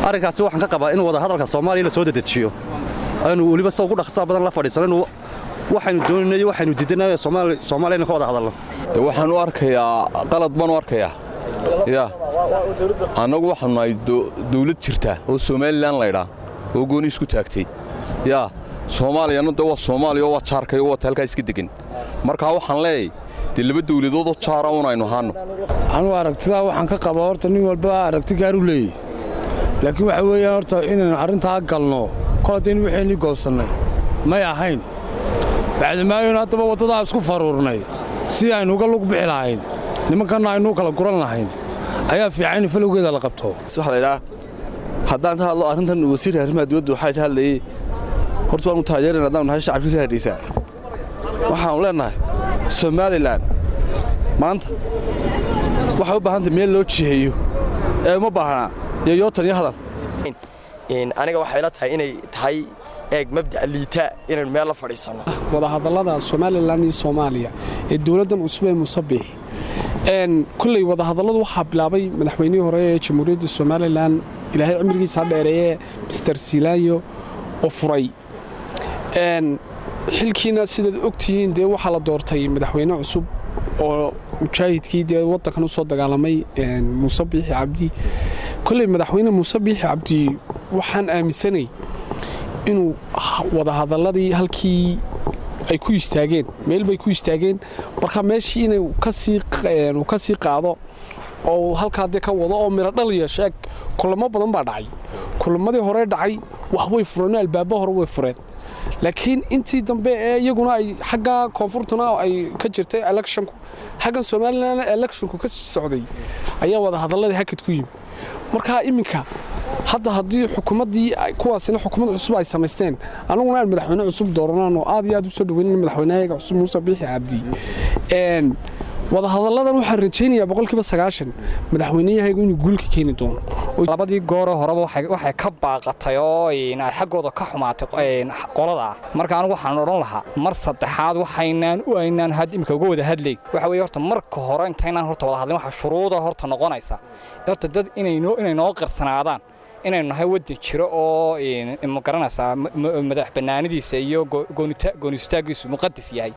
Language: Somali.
arrinkaasi waxaan ka qabaa in wadahadalka soomaaliya la soo dedejiyo aynu weliba sida ugu dhaqsaa badan la fadhiisanaynu waxaynu doonayno waxaynu diidanay soomaaliya inaan ka wada hadalno de waxaan u arkayaa qalad baan u arkayaa ya annagu waxaanu nahay dawlad jirta oo somalilan laydhaa oo gooni isku taagtay yaa soomaaliyana de waa soomaaliya oo waa jaarkay oo waata halkaa iska degan markaa waxaan leeyahay dee laba dawladoodoo jaara un aynu ahaanno anuu aragtidaa waxaan ka qabaa horta nin walba aragti gaaru leeyahy laakiin waxa weeyaan horta inaynu arrintaa galno kol haddaynu waxaynii goosannay may ahayn bacdamaayonu haddaba waddadaa isku faruurnay si aynu uga lug bixi lahayn nimankanna aynuu kala guran lahayn ayaa fiican in falowgeeda la qabto waxaa laydhaa haddaan ka hadlo arrintan wasiirka arrimaha dibadda waxaa ka hadlayey horta waanu taageerayna haddaanu nahay shacabkii reer hargeysa waxaanu leennahay somalilan maanta waxay u baahantay meel loo jiheeyo ee uma baahnaa yoyootan iyo hadal aniga waxay la tahay inay tahay eeg mabda'a liitaa inaynu meel la fadhiisanno wadahadallada somalilan iyo soomaaliya ee dowladdan cusub ee musabbix kolley wadahadalladu waxaa bilaabay madaxweynihii hore ee jamhuuriyadda somalilan ilaahay cimrigiisaa dheereeye mister silaanyo oo furay xilkiina sidaad ogtihiin dee waxaa la doortay madaxweyne cusub oo mujaahidkii dee waddankan u soo dagaalamay muuse biixi cabdi kolley madaxweyne muuse biixi cabdi waxaan aaminsanay inuu wadahadalladii halkii ay ku istaageen meel bay ku istaageen marka meeshii inuu ka sii qaado oo halkaa dee ka wado oo miro dhal yeesho eg kulamo badan baa dhacay kulamadii hore dhacay wax way fureen albaabo hore way fureen laakiin intii dambe ee iyaguna ay xagga koonfurtuna ay ka jirtay electionku xaggan somalilan electionku ka socday ayaa wadahadalladii hakad ku yimi marka iminka hadda haddii xukuumaddii kuwaasina xukuumad cusub ay samaysteen annaguna aan madaxweyne cusub dooranaan oo aad iyo aad u soo dhaweynan madaxweynahayaga cusub muuse biixi cabdi wadahadalladan waxaan rajaynayaa boqolkiiba sagaashan madaxweyneyahaygu inuu guulka keeni doono labadii goore horeba waxay ka baaqatay oo ay xaggooda ka xumaatay qolada marka anigu waxaan odhan lahaa mar saddexaad waxaynaan u aynaan had imika uga wada hadlayn waxa weeye horta marka hore intaynaan horta wada hadlin waxa shuruuda horta noqonaysa horta dad inay noo qarsanaadaan inaynu nahay waddan jiro oo ma garanaysaa madax bannaanidiisa iyo goonistaaggiisu muqadas yahay